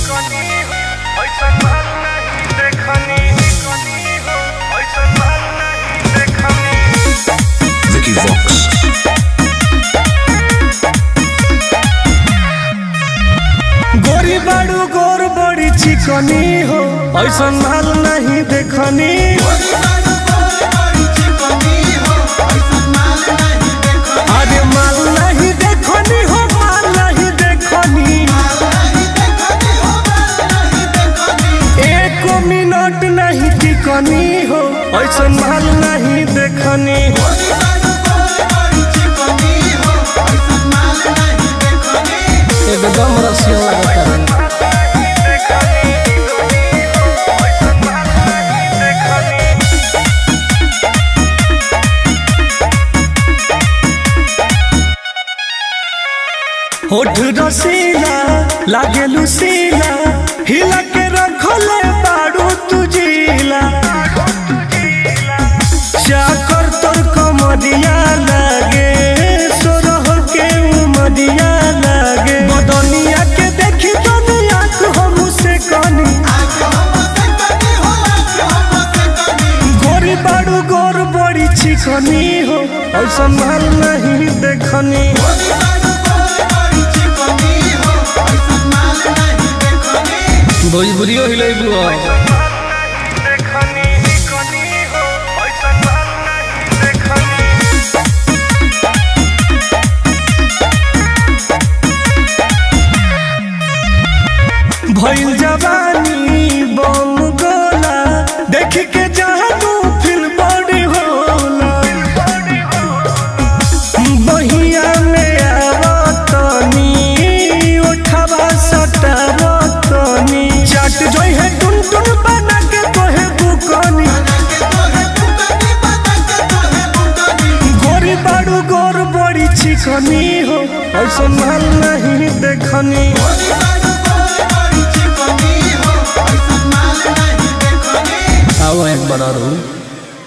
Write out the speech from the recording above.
Vicky Vox. गोरी बाड़ू गोर बड़ी चिकनी हो ऐसा माल नहीं देखनी अरे माल नहीं देखनी हो माल नहीं देखनी एक मिनट नहीं टिकनी हो ऐसा माल नहीं देखनी एकदम रसिया लगता है होठ रसीला लागे लुसीला हिला के रखले बाड़ू तुजीला चाकर तोर कमरिया लागे सोरह के उमरिया लागे बदनिया के देखी दुनिया को हम से कनी गोरी बाड़ू गोर बड़ी चिकनी हो और संभाल नहीं देखनी भोजपुरियो हिलेबू भइल जवानी बम गोला देख के जहानू फिल बड़ी होला बहिया में आवतनी उठावा सटावतनी चट जोई है टुन टुन बना के तोहे बुकनी गोरी बाड़ू गोर बड़ी चिकनी हो और संभाल नहीं देखनी आओ एक बार और